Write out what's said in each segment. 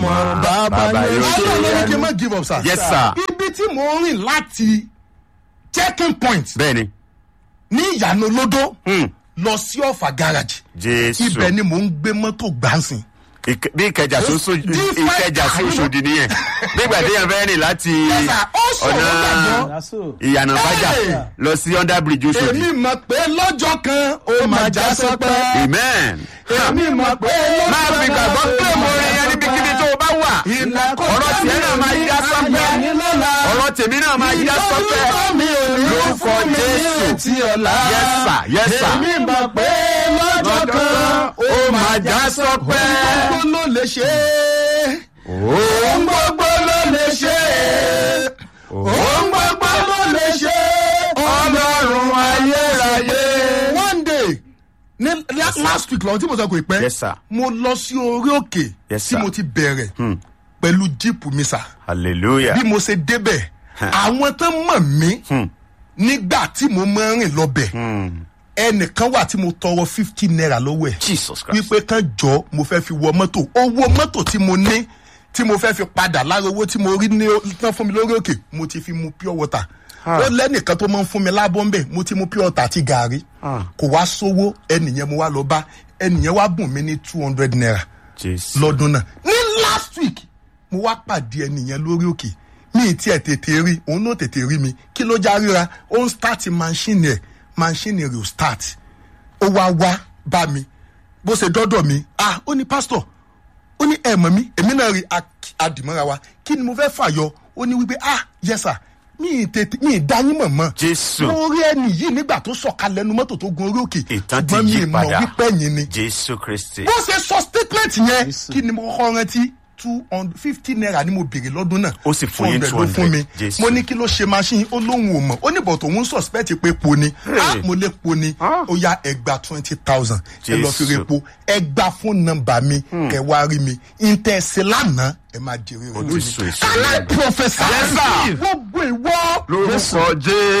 bàbá yóò ṣe ọlọ́run ló ní kí n yẹnu. má give up sir. yes sir ibi tí mò ń rìn láti checking point bẹ́ẹ̀ni ní ìyànà olódó Hmm. lọ sí ọ̀fà garage jésù ibẹ̀ ni mò ń gbé mọ́tò gbáǹsìn. Ìkẹ- bí ìkẹjà sí Oṣó- Different ìkẹjà sí kind. Òṣòdì nìyẹn nígbà tí yẹn fẹ́ rìn láti sir, ó ṣòro ọ̀nà gbàgbọ́. ìyànà bájà Hey! lọ sí under bridge Òṣòdì èmi mọ̀ pé lọ́jọ́ kan ó máa já sọpẹ́. amen. èmi mọ̀ pé lọ́jọ́ máa fi gbàgbọ́ pé mo rìn yẹn níbikíbi tó o bá wà ọ̀rọ̀ tiẹ̀ náà máa yá sọ́pẹ́ ọ̀rọ̀ tèmi náà máa yá sọ́pẹ́ lórúkọ Jésù yes sir yes sir èmi mọ̀ pé lọ́jọ́ kan ó máa já sọ́pẹ́ gbogbo ló lè ṣe é. ohun gbogbo ló lè ṣe é. ohun gbogbo ló lè ṣe é. ọlọ́run ayérayé. one day ní la- last week lọ́wọ́ tí mo sọ kò pẹ́ Yes, sir. mo lọ sí orí òkè Yes, tí sir. mo ti bẹ̀rẹ̀ pẹ̀lú jíìpù mi sà hallelujah bí mo ṣe débẹ̀ àwọn tó mọ̀ mí nígbà tí mo máa ń rìn lọ́bẹ̀ ẹnìkan wà tí mo tọrọ fifty naira lọ́wọ́ ẹ̀ Jesus Christ wípé kán jọ mo fẹ́ fi wọ mọ́tò owó mọ́tò tí mo ní tí mo fẹ́ fi padà lára owó tí mo rí ní tán fún mi lórí òkè mo ti fi mu pure water ó lẹ́nìkan tó máa ń fún mi lábọ́ ńbẹ̀ mo ti mu pure water àti gàárì kò wá sówó ẹnìyẹn mo wá lọ bá ẹnìyẹn wá bùn mí ní two hundred naira Jesus lọ́dún náà ní last week mo wá pàdé ẹnìyẹn lórí òkè mi ì tiẹ̀ tètè rí òun náà tètè rí mi kí ló já ríra ó ń start machine ẹ̀ machine rẹ̀ ò start ó wá wá bá mi bó ṣe dọ́dọ̀ mi ah ó ní pastor ó ní ẹ̀ mọ̀ mi èmi náà rí ak- adìmọ́ra wa kí ni mo fẹ́ fàyọ ó ní wípé ah yes sir mi ì tètè mi ì dáyín mọ̀ mọ́ Jésù. mo rí ẹni yìí nígbà tó sọ̀kalẹ̀ nu mọ́tò tó gun orí òkè ìtàn ti ṣùgbọ́n mi yí ì mọ̀ padà wípé ẹ̀yìn ni Jésù Kristi bó ṣe sọ statement yẹn kí ni mo kọ́kọ́ rántí two hundred fifty naira ni mo béèrè lọ́dún náà Ó sì fún yín 200 ló fún 200, mi Jésù. mo ní kí ló ṣe machine ó lóun ò mọ̀ ó ní bọ̀ tòun suspect pé po ni ah mo lè po ni Ah. ó yá ẹgbà twenty thousand ẹ lọ fi Jésù. repo ẹgbà fún nọ́mbà mi kẹ wá rí mi ìtẹ̀sí lánàá ẹ máa jèrè rẹ Jésù, lónìí Jésù. kálẹ̀ professor Yes, sir. gbogbo ìwọ lórúkọ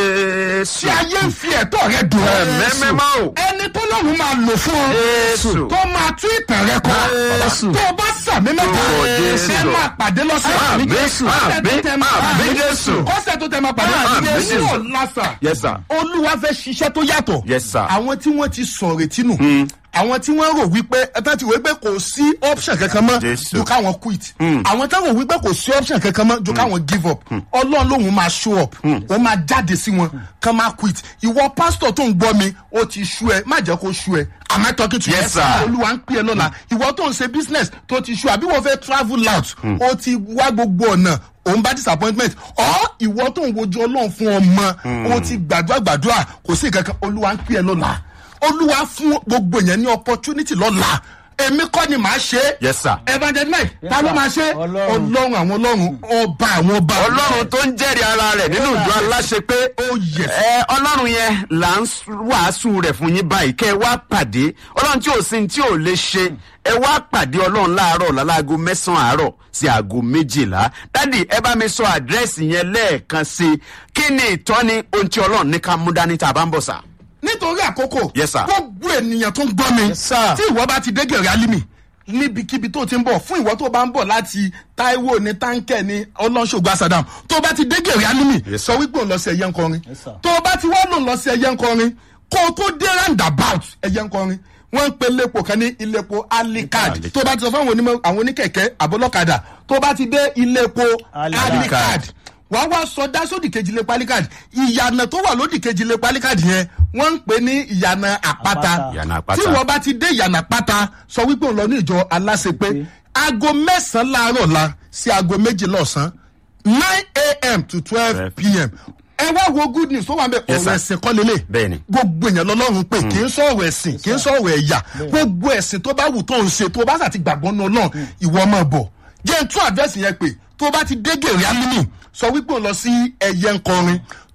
Jésù tí ayé ń fi ẹ̀tọ́ rẹ dùn ọ́ Ẹ̀mẹ́mẹ́má o. ẹni tó lọ́run máa lò fún ọ Jésù. tó máa tún ìtàn rẹ kọ Jésù. tó o bá sàmì mẹ́ta Lórúkọ Jésù. ẹ máa pàdé lọ́sẹ̀ Àmín, Jésù. àmín, Kọ́sẹ̀ tó tẹ máa àmín, pàdé Jésù. kọ́sẹ̀ tó tẹ máa pàdé Àmín, Jésù Jésù. ò lásà Yes, sir. olúwa fẹ́ ṣiṣẹ́ tó yàtọ̀ Yes, sir. àwọn tí wọ́n ti sọ retí nù àwọn tí wọ́n rò wípé ẹ̀ta ti wò wípé kò sí option kankan mọ́ Jésù. ju káwọn quit àwọn táwọn wípé kò sí option kankan mọ́ ju káwọn give up ọlọ́run lòun máa show up ó máa jáde sí wọn kán máa quit ìwọ pásítọ̀ tó ń gbọ́ mi ó ti ṣú ẹ má jẹ́ kó ṣú ẹ am I talking to you? Yes, sir. olúwa ń pè é lọ́la ìwọ tó ń ṣe business tó ti ṣú àbí wọ́n fẹ́ travel out ó ti wá gbogbo ọ̀nà òun bá disappointment ọ ìwọ tó ń wojú ọlọ́run fún ọmọ ó ti gbàdúrà gbàdúrà kò sí ìkankan olúwa ń pè é lọ́la olúwa fún gbogbo yẹn ní opportunity lọ́la èmi kọ́ ni màá ṣe é Yes, sir. evangelist mike ta ló máa ṣe é? Ọlọ́run. ọlọ́run àwọn ọlọ́run ọba àwọn ọba ọlọ́run tó ń jẹ́rìí ara rẹ̀ nínú ìjọ aláṣẹ pé Oh, yes. ẹ ọlọ́run yẹn là ń wàásù rẹ̀ fún yín báyìí kẹ́ ẹ wá pàdé ọlọ́run tí ò sí ní tí ò lè ṣe ẹ wá pàdé ọlọ́run láàárọ̀ láláago mẹ́sàn-án àárọ̀ sí aago méjìlá dádì ẹ bá mi sọ àdírẹ́sì yẹn lẹ́ẹ̀kan sí i kí ni ìtọ́ni ohun tí ọlọ́run ní ká mú dání tá a bá ń bọ̀ sà. nítorí àkókò Yes, sir. gbogbo ènìyàn tó ń gbọ́ mi Yes, sir. tí ìwọ bá ti dé gèrè alimi níbikíbi tó ti ń bọ̀ fún ìwọ tó bá ń bọ̀ láti taiwo ní táǹkẹ̀ ní ọlọ́ṣogbo asadam tó bá ti dé gèrè alimi Yes, sọ wípé òun lọ sí ẹyẹ ńkọrin Yes, sir. tó bá ti wá lòun lọ sí ẹyẹ ńkọrin kó o tó dé roundabout ẹyẹ ńkọrin wọ́n ń pe iléepo kan ní iléepo alikad Alicard. tó bá ti sọ fún àwọn onímọ̀ àwọn oníkẹ̀kẹ́ àbólọ́kadà tó bá ti dé iléepo Alicard. alikad wàá wá sọdá sódì kejì lé palikad ìyànà tó wà lódì kejì lé palikad yẹn wọ́n ń pè ní ìyànà àpáta Àpáta. Ìyànà àpáta. tí wọ́n bá ti dé ìyànà àpáta sọ wípé òun lọ ní ìjọ aláṣepé aago mẹ́sàn-án láàárọ̀ la sí aago méjìlá ọ̀sán nine a.m. to twelve p.m. ẹ wá wo good news tó wà ń bẹ Yes, ọ̀rọ̀ sir. ẹ̀sìn kọ́ lélẹ̀ Bẹ́ẹ̀ni. gbogbo èèyàn lọ́lọ́run pé kì í sọ̀rọ̀ ẹ̀sìn kì í sọ̀rọ̀ ẹ̀yà gbogbo ẹ̀sìn tó bá wù tó ń ṣe tó bá sà ti gbàgbọ́ náà náà ìwọ máa bọ̀ jẹ́ n tún àdírẹ́sì yẹn pé tó bá ti dé gèrè alimi sọ wípé òun lọ sí ẹ̀yẹ ńkọrin tó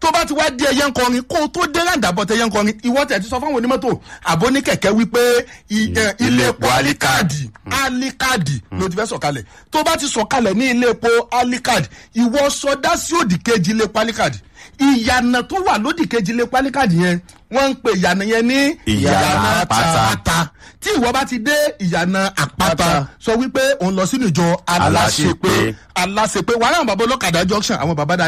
tó bá ti wá di ẹyẹ nkọrin kó o tó dé ràǹdàbọ̀ tẹ ẹyẹ nkọrin ìwọ tẹ̀ ti sọ fáwọn onímọ́tò àbọ̀ ní kẹ̀kẹ́ wípé i- ẹ, ilé epo alikadi alikadi ló ti fẹ́ sọ̀kalẹ̀ tó bá ti sọ̀kalẹ̀ ní ilé epo alikadi ìwọ sọdá sí òdì kejì ilé epo alikadi ìyànà tó wà lódì kejì ilé epo alikadi yẹn wọ́n ń pe ìyànà yẹn ní Ìyànà àpáta. àpáta tí ìwọ bá ti dé ìyànà àpáta sọ wípé òun lọ sínú ìjọ aláṣepé Aláṣepé. aláṣepé wàhálà àwọn bàbá ọlọ́kadà junction àwọn bàbá dáadáa